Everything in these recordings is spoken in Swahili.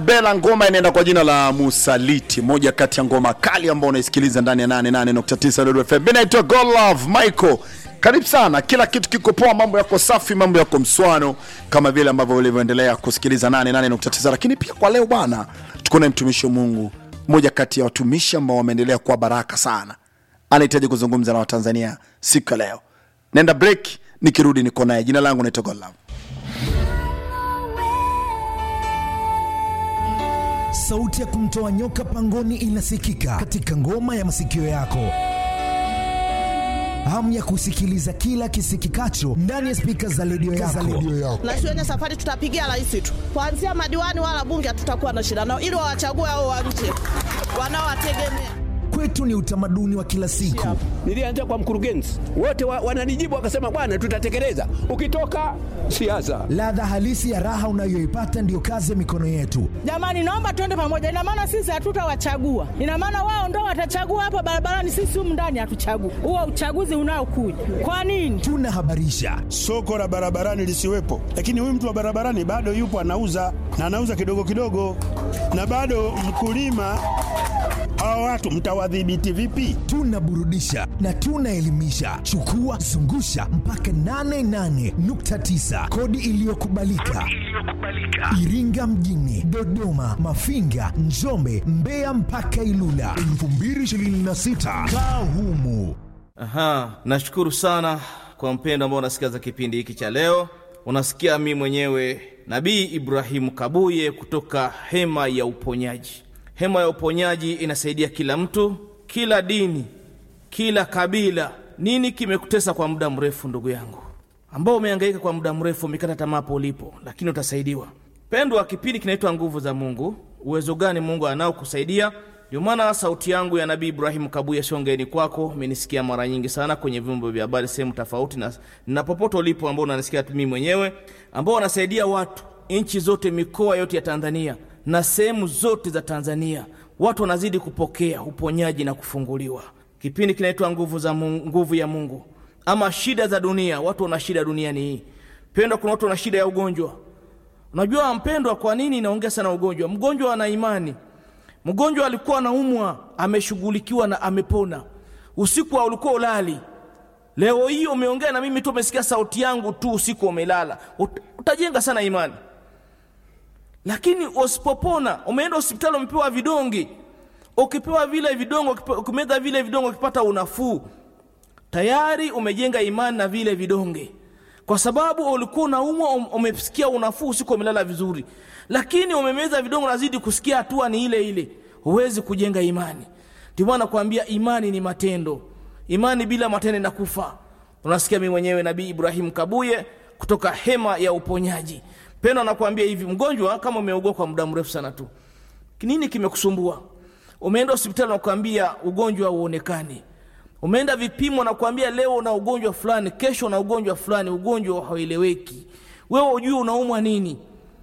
Bela ngoma inaenda kwa jina la Musaliti, moja kati ya ngoma kali ambao unaisikiliza ndani ya 88.9 Nuru FM. Mimi naitwa God Love Michael. Karibu sana, kila kitu kiko poa, mambo yako safi, mambo yako mswano, kama vile ambavyo ulivyoendelea kusikiliza 88.9. Lakini pia kwa leo bwana, tuko na mtumishi wa Mungu, moja kati ya watumishi ambao wameendelea kuwa baraka sana, anahitaji kuzungumza na Watanzania siku ya leo. Nenda break, nikirudi niko naye. Jina langu naitwa God Love. Sauti ya kumtoa nyoka pangoni inasikika katika ngoma ya masikio yako. Hamu ya kusikiliza kila kisikikacho ndani ya spika za redio yako. na shuleni safari tutapigia rais tu, kuanzia madiwani wala bunge hatutakuwa na shida nao, ili wawachague hao wa nje wanaowategemea. Kwetu ni utamaduni wa kila siku. Nilianza kwa mkurugenzi, wote wa, wananijibu wakasema, bwana, tutatekeleza. Ukitoka siasa, Ladha halisi ya raha unayoipata ndiyo kazi ya mikono yetu. Jamani, naomba tuende pamoja. Ina maana sisi hatutawachagua, ina maana wao ndo watachagua hapa barabarani, sisi humu ndani hatuchagui. Huo uchaguzi unaokuja kwa nini? Tunahabarisha, soko la barabarani lisiwepo, lakini huyu mtu wa barabarani bado yupo anauza na anauza kidogo kidogo, na bado mkulima. Hawa watu mtawadhibiti vipi? tunaburudisha na tunaelimisha. Chukua zungusha mpaka 88.9 kodi iliyokubalika Iringa mjini, Dodoma, Mafinga, Njombe, Mbeya mpaka Ilula 2026 kaa humu. Aha, nashukuru sana kwa mpendo ambao unasikiza kipindi hiki cha leo. Unasikia mimi mwenyewe Nabii Ibrahimu Kabuye kutoka Hema ya Uponyaji. Hema ya Uponyaji inasaidia kila mtu, kila dini, kila kabila. Nini kimekutesa kwa muda mrefu, ndugu yangu, ambao umehangaika kwa muda mrefu, umekata tamaa hapo ulipo, lakini utasaidiwa. Pendwa, kipindi kinaitwa Nguvu za Mungu. Uwezo gani Mungu anao kusaidia? Ndio maana sauti yangu ya Nabii Ibrahimu Kabuye shongeni kwako. Umenisikia mara nyingi sana kwenye vyombo vya habari sehemu tofauti, na, na popote ulipo ambao unanisikia mimi mwenyewe, ambao wanasaidia watu nchi zote, mikoa yote ya Tanzania na sehemu zote za Tanzania, watu wanazidi kupokea uponyaji na kufunguliwa. Kipindi kinaitwa nguvu za Mungu, nguvu ya Mungu ama shida za dunia. Watu wana shida duniani hii. Pendwa, kuna watu wana shida ya ugonjwa. Unajua mpendwa, kwa nini naongea sana ugonjwa? Mgonjwa ana imani. Mgonjwa alikuwa anaumwa, ameshughulikiwa na amepona. Usiku wa ulikuwa ulali, leo hii umeongea na mimi tu, umesikia sauti yangu tu, usiku umelala, Ut- utajenga sana imani. Lakini usipopona, umeenda hospitali, umepewa vidonge, ukipewa vile vidonge, ukipe- ukimeza vile vidonge, ukipata unafuu, tayari umejenga imani na vile vidonge, kwa sababu ulikuwa unaumwa, um- umesikia unafuu, usiku umelala vizuri, lakini umemeza vidonge, unazidi kusikia hatua ni ile ile, huwezi kujenga imani. Ndio maana nakwambia imani ni matendo, imani bila matendo inakufa. Unasikia mimi mwenyewe Nabii Ibrahim Kabuye kutoka hema ya uponyaji. Pendo anakuambia hivi, mgonjwa kama umeugua kwa muda mrefu sana tu, nini kimekusumbua? Umeenda hospitali nakuambia ugonjwa hauonekani, umeenda vipimo nakuambia leo una ugonjwa fulani, kesho una ugonjwa fulani, ugonjwa haueleweki, wewe ujue unaumwa nini.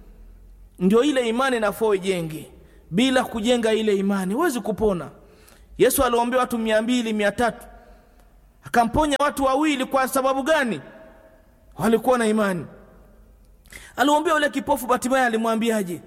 Ndio ile imani nafaa ijenge. Bila kujenga ile imani huwezi kupona. Yesu aliombea watu mia mbili mia tatu akamponya watu wawili. Kwa sababu gani? Walikuwa na imani. Alimwambia yule kipofu Bartimayo, alimwambiaje?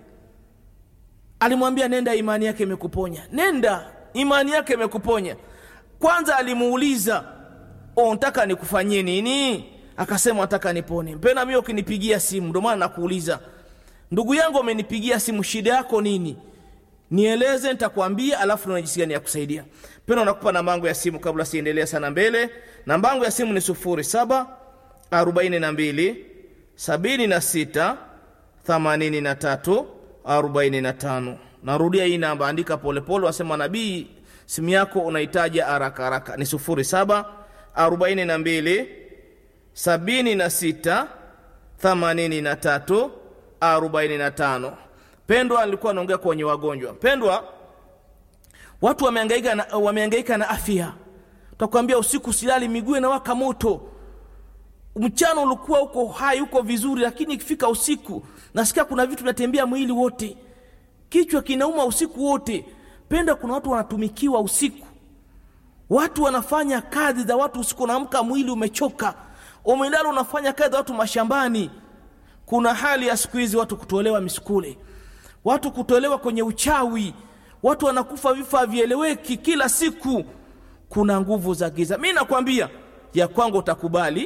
Alimwambia nenda, imani yake imekuponya. Nenda, imani yake imekuponya. Kwanza alimuuliza unataka nikufanyie nini? Akasema nataka nipone. Mpena mimi ukinipigia simu, ndio maana nakuuliza ndugu yangu, amenipigia simu, shida yako nini? Nieleze, nitakwambia, alafu na jinsi gani ya kusaidia. Pena nakupa namba yangu ya simu kabla siendelea sana mbele. Namba yangu ya simu ni sufuri saba arobaini na mbili sabini na sita themanini na tatu arobaini na tano. Narudia hii namba, andika polepole, wasema nabii, simu yako unahitaji haraka haraka, ni sufuri saba arobaini na mbili sabini na sita themanini na tatu arobaini na tano. Pendwa alikuwa anaongea kwenye wagonjwa. Pendwa, watu wamehangaika na, wamehangaika na afya. Takwambia usiku silali, miguu inawaka moto, mchana ulikuwa uko hai uko vizuri, lakini ikifika usiku nasikia kuna vitu vinatembea mwili wote, kichwa kinauma usiku wote. Penda, kuna watu wanatumikiwa usiku, watu wanafanya kazi za watu usiku, unaamka mwili umechoka, umelala unafanya kazi za watu mashambani. Kuna hali ya siku hizi watu kutolewa misukule watu kutolewa kwenye uchawi watu wanakufa vifo havieleweki kila siku kuna nguvu za giza mi nakwambia ya kwangu utakubali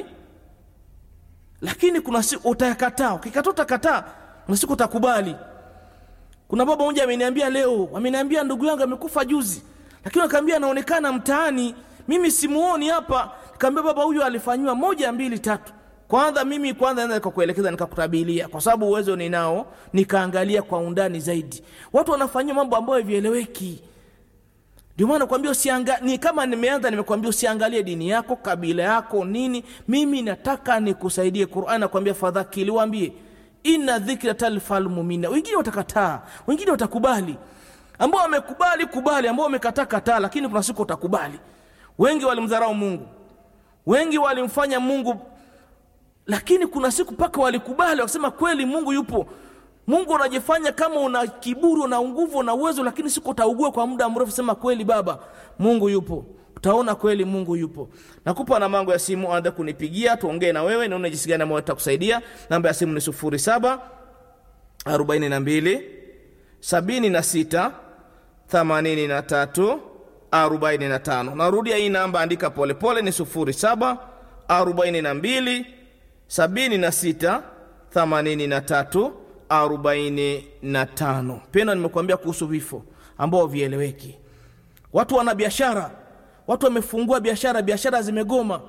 lakini kuna siku utayakataa ukikataa utakataa kuna siku utakubali kuna baba mmoja ameniambia leo ameniambia ndugu yangu amekufa juzi lakini akaambia anaonekana mtaani mimi simuoni hapa kaambia baba huyu alifanyiwa moja mbili tatu kwanza mimi kwanza naweza nikakuelekeza nikakutabilia kwa sababu uwezo ninao nikaangalia kwa undani zaidi watu wanafanyia mambo ambayo havieleweki ndio maana nakwambia usianga ni kama nimeanza nimekwambia usiangalie dini yako kabila yako nini mimi nataka nikusaidie qurani nakwambia fadhakili waambie inna dhikra talfal mumina wengine watakataa wengine watakubali ambao wamekubali kubali ambao wamekataa kataa lakini kuna siku utakubali wengi walimdharau mungu wengi walimfanya mungu lakini kuna siku mpaka walikubali wakasema kweli mungu yupo mungu unajifanya kama una kiburi una nguvu una uwezo lakini siku utaugua kwa muda mrefu sema kweli baba mungu yupo utaona kweli mungu yupo nakupa na mango ya simu anza kunipigia tuongee na wewe naona jinsi gani ambayo takusaidia namba ya simu ni sufuri saba arobaini na mbili sabini na sita themanini na tatu arobaini na tano narudia hii namba andika polepole ni sufuri saba arobaini na mbili sabini na sita themanini na tatu arobaini na tano pena nimekuambia kuhusu vifo ambao vieleweki watu wana biashara watu wamefungua biashara biashara zimegoma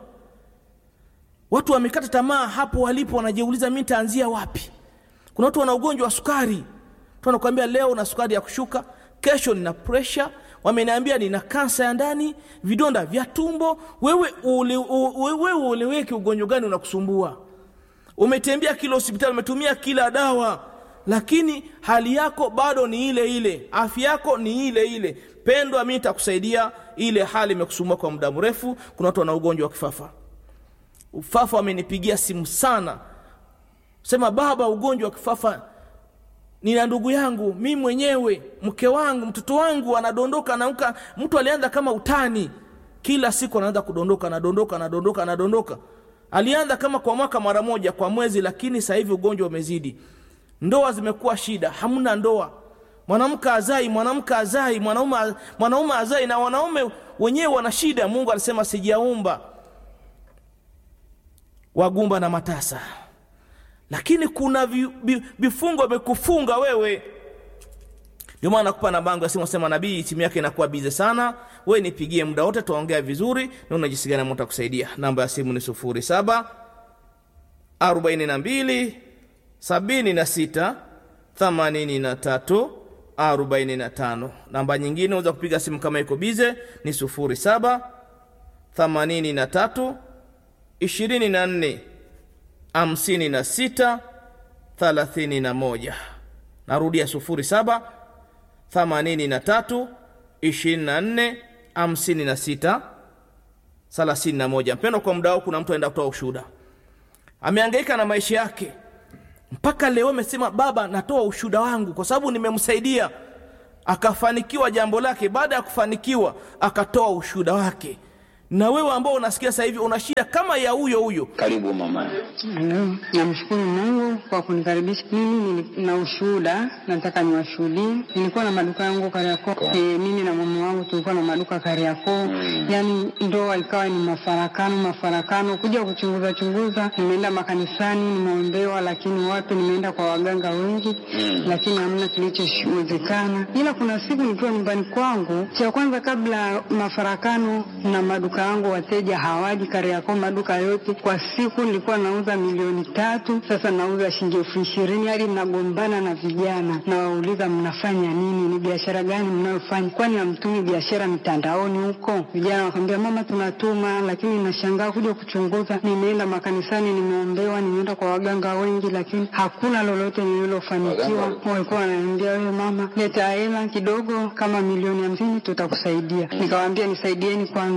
watu wamekata tamaa hapo walipo wanajiuliza mi nitaanzia wapi kuna watu wana ugonjwa wa sukari tu anakuambia leo na sukari ya kushuka kesho nina presha wameniambia nina kansa ya ndani vidonda vya tumbo wewe ule, u, wewe ueleweki ugonjwa gani unakusumbua umetembea kila hospitali umetumia kila dawa lakini hali yako bado ni ile ile afya yako ni ile ile pendwa mi nitakusaidia ile hali imekusumbua kwa muda mrefu kuna watu wana ugonjwa wa kifafa ufafa wamenipigia simu sana sema baba ugonjwa wa kifafa nina ndugu yangu mi mwenyewe mke wangu mtoto wangu anadondoka anaamka mtu alianza kama utani kila siku anaanza kudondoka anadondoka anadondoka anadondoka alianza kama kwa mwaka mara moja kwa mwezi lakini sasa hivi ugonjwa umezidi ndoa zimekuwa shida hamna ndoa mwanamke azai mwanamke azai mwanaume mwanaume azai na wanaume wenyewe wana shida mungu alisema sijaumba wagumba na matasa lakini kuna vi, vi, vifungo vimekufunga wewe ndio maana nakupa na bango ya simu sema nabii simu yake inakuwa bize sana we nipigie muda wote tuongea vizuri naona jinsi gani mtu kusaidia namba ya simu ni sufuri saba arobaini na mbili sabini na sita themanini na tatu arobaini na tano namba nyingine unaweza kupiga simu kama iko bize ni sufuri saba themanini na tatu ishirini na nne hamsini na sita thalathini na moja narudia sufuri saba themanini na tatu ishirini na nne hamsini na sita thelathini na moja mpendo kwa muda wao kuna mtu aenda kutoa ushuhuda ameangaika na maisha yake mpaka leo amesema baba natoa ushuhuda wangu kwa sababu nimemsaidia akafanikiwa jambo lake baada ya kufanikiwa akatoa ushuhuda wake na wewe ambao unasikia sasa hivi una shida kama ya huyo huyo Karibu mama. Halo, namshukuru Mungu kwa kunikaribisha. Mimi nina ushuhuda, nataka niwashuhudie. Nilikuwa na maduka yangu Kariakoo. E, mimi na mume wangu tulikuwa na maduka Kariakoo. Yaani ndoa ikawa ni mafarakano mafarakano, kuja kuchunguza chunguza, nimeenda makanisani, nimeombewa, lakini wapi, nimeenda kwa waganga wengi, lakini hamna kilichowezekana. Ila kuna siku nikiwa nyumbani kwangu, cha kwanza kabla mafarakano na maduka yangu, wateja hawaji Kariakoo, maduka yote kwa siku nilikuwa nauza milioni tatu, sasa nauza shilingi elfu ishirini hadi mnagombana na vijana, nawauliza mnafanya nini? Ni biashara gani mnayofanya? Kwani hamtumi biashara mitandaoni huko? Vijana wakamwambia mama, tunatuma, lakini nashangaa kuja kuchunguza. Nimeenda makanisani, nimeombewa, nimeenda kwa waganga wengi, lakini hakuna lolote nililofanikiwa. Walikuwa wananiambia wewe mama, leta hela kidogo, kama milioni hamsini tutakusaidia. Nikawaambia nisaidieni kwanza, lakini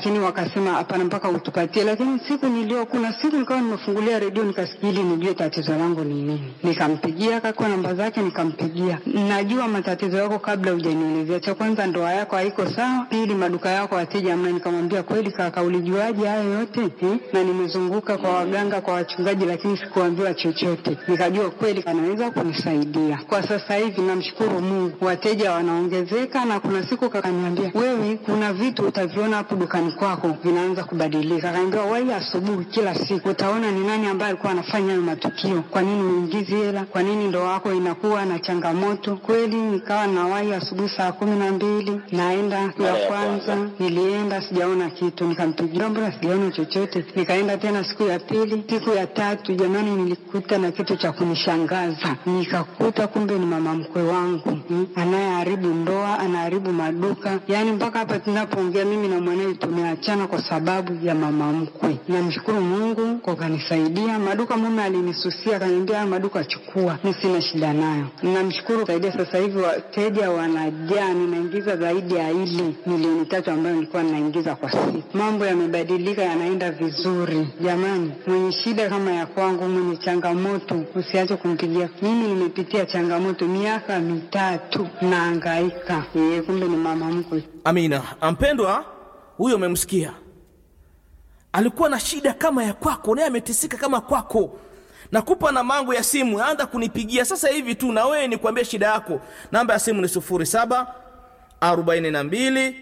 lakini wakasema hapana, mpaka utupatie. Lakini siku nilio, kuna siku nikawa nimefungulia redio nikasikia ili nijue tatizo langu ni nini, nikampigia akakuwa namba zake, nikampigia. Najua matatizo yako kabla hujanielezea. Cha kwanza ndoa yako haiko sawa, pili maduka yako wateja hamna. Nikamwambia kweli kaka, ulijuaje hayo yote eh? Na nimezunguka kwa waganga, kwa wachungaji, lakini sikuambiwa chochote. Nikajua kweli anaweza kunisaidia. Kwa sasa hivi namshukuru Mungu, wateja wanaongezeka, na kuna siku kakaniambia, wewe kuna vitu utaviona hapo dukani kwako vinaanza kubadilika. Akaniambia wai asubuhi kila siku utaona ni nani ambaye alikuwa anafanya hayo matukio. Kwa nini uingizi hela? Kwa nini ndoa yako inakuwa na changamoto? Kweli nikawa nawai asubuhi saa kumi na mbili naenda siku ya kwanza, nilienda sijaona kitu, nikampigia mbona sijaona chochote. Nikaenda tena siku ya pili, siku ya tatu, jamani, nilikuta na kitu cha kunishangaza. Nikakuta kumbe ni mama mkwe wangu mm, anayeharibu ndoa, anaharibu maduka, yaani mpaka hapa tunapoongea mimi na mwanawe tumeachana kwa sababu ya mama mkwe. Namshukuru Mungu kwa kanisaidia. Maduka mume alinisusia akaniambia, haya maduka chukua, mi sina shida nayo. Namshukuru saidia, sasa hivi wateja wanajaa, ninaingiza zaidi ya ile milioni tatu ambayo nilikuwa ninaingiza kwa siku. Mambo yamebadilika, yanaenda vizuri. Jamani, mwenye shida kama ya kwangu, mwenye changamoto, usiache kumpigia. Mimi nimepitia changamoto miaka mitatu, naangaika. Yeye kumbe ni mama mkwe. amina ampendwa huyo umemsikia alikuwa na shida kama ya kwako naye ameteseka kama kwako nakupa namba yangu ya simu anza kunipigia sasa hivi tu na wewe nikwambie shida yako namba ya simu ni 07 42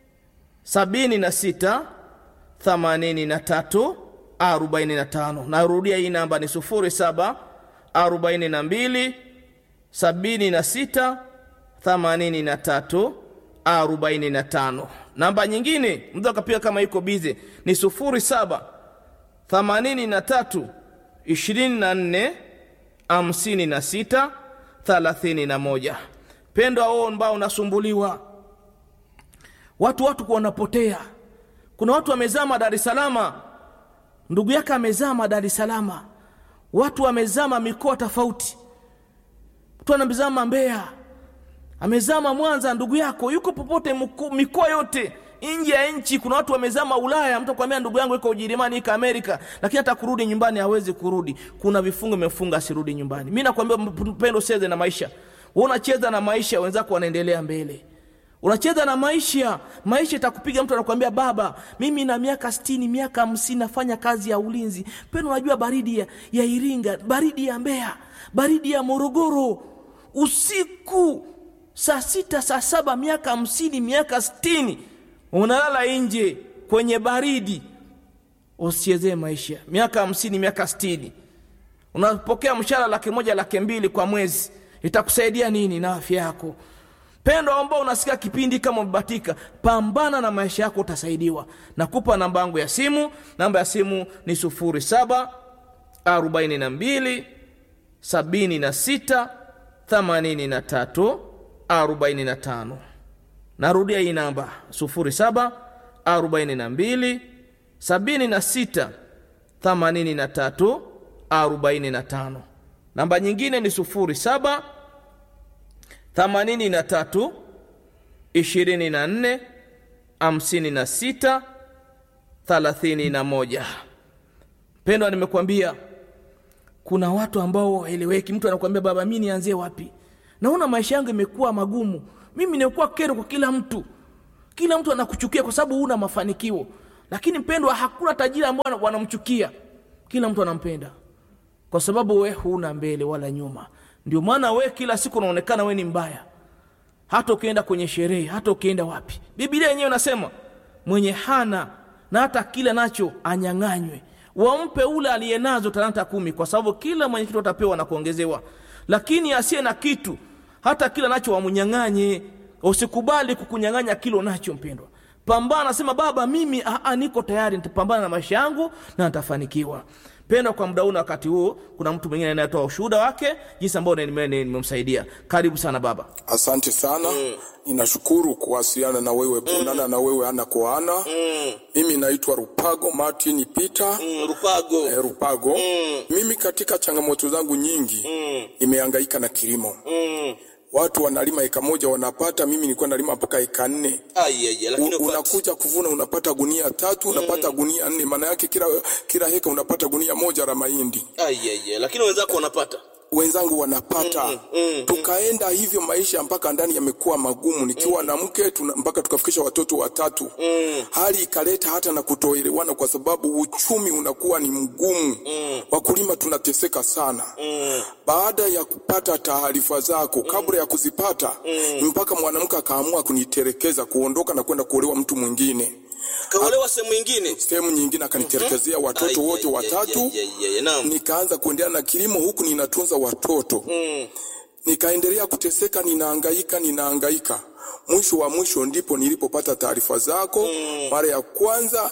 76 83 45 narudia hii namba ni 07 42 76 83 45 namba nyingine mtu akapiga kama iko bize ni 07 83 24 56 31 pendwa wao ambao unasumbuliwa watu watu wanapotea kuna watu wamezama dar es salama ndugu yake amezama dar es salama watu wamezama mikoa tofauti mtu anamzama mbeya amezama mwanza ndugu yako yuko popote mko- mikoa yote nje ya nchi kuna watu wamezama ulaya mtu akwambia ndugu yangu iko ujerumani iko amerika lakini hata kurudi nyumbani hawezi kurudi kuna vifungo imefunga asirudi nyumbani mi nakwambia mpendo ucheze na maisha Wewe unacheza na maisha wenzako wanaendelea mbele unacheza na maisha maisha itakupiga mtu anakuambia baba mimi na miaka stini miaka hamsini nafanya kazi ya ulinzi pendo unajua baridi ya, ya iringa baridi ya mbeya baridi ya morogoro usiku saa sita saa saba miaka hamsini miaka stini unalala nje kwenye baridi usichezee maisha miaka hamsini miaka stini unapokea mshahara laki moja laki mbili kwa mwezi itakusaidia nini na afya yako pendo ambao unasikia kipindi kama umebatika pambana na maisha yako utasaidiwa nakupa namba yangu ya simu namba ya simu ni 07 42 76 83 45 narudia hii namba 07 42 76 83 45 namba nyingine ni 07 83 24 56 31 pendwa nimekwambia kuna watu ambao waeleweki mtu anakuambia baba mi nianzie wapi naona maisha yangu imekuwa magumu mimi nimekuwa kero kwa kila mtu kila mtu anakuchukia kwa sababu huna mafanikio lakini mpendwa hakuna tajiri ambao wanamchukia kila mtu anampenda kwa sababu we huna mbele wala nyuma ndio maana we kila siku unaonekana we ni mbaya hata ukienda kwenye sherehe hata ukienda wapi bibilia yenyewe inasema mwenye hana na hata kile nacho anyang'anywe wampe ule aliye nazo talanta kumi kwa sababu kila mwenye kitu atapewa na kuongezewa lakini asiye na kitu hata kila nacho wamnyang'anye usikubali kukunyang'anya kilo nacho mpendwa pambana nasema baba mimi aa, niko tayari nitapambana na maisha yangu na nitafanikiwa pendwa kwa muda huu na wakati huu kuna mtu mwingine anayetoa ushuhuda wake jinsi ambao nimemsaidia karibu sana baba Asante sana mm. Ninashukuru kuwasiliana na wewe kuonana na wewe ana kwa ana mm. Mimi naitwa Rupago Martin Peter mm, rupago eh, Rupago mm. Mimi katika changamoto zangu nyingi mm. nimehangaika na kilimo mm. watu wanalima eka moja wanapata, mimi nilikuwa nalima mpaka eka nne. Ai, ai, ai, lakini U- upati. unakuja kuvuna unapata gunia tatu, unapata gunia nne, maana yake kila kila heka unapata gunia moja la mahindi. Ai, ai, ai, lakini wenzako wanapata. wenzangu wanapata tukaenda hivyo maisha mpaka ndani yamekuwa magumu nikiwa na mke tuna, mpaka tukafikisha watoto watatu hali ikaleta hata na kutoelewana kwa sababu uchumi unakuwa ni mgumu wakulima tunateseka sana baada ya kupata taarifa zako kabla ya kuzipata mpaka mwanamke akaamua kuniterekeza kuondoka na kwenda kuolewa mtu mwingine Kaolewa sehemu nyingine. sehemu nyingine akaniterekezea watoto Ai, wote ai, ai, watatu ai, ai, ai, naam. nikaanza kuendelea na kilimo huku ninatunza watoto nikaendelea kuteseka ninaangaika ninaangaika mwisho wa mwisho ndipo nilipopata taarifa zako mara ya kwanza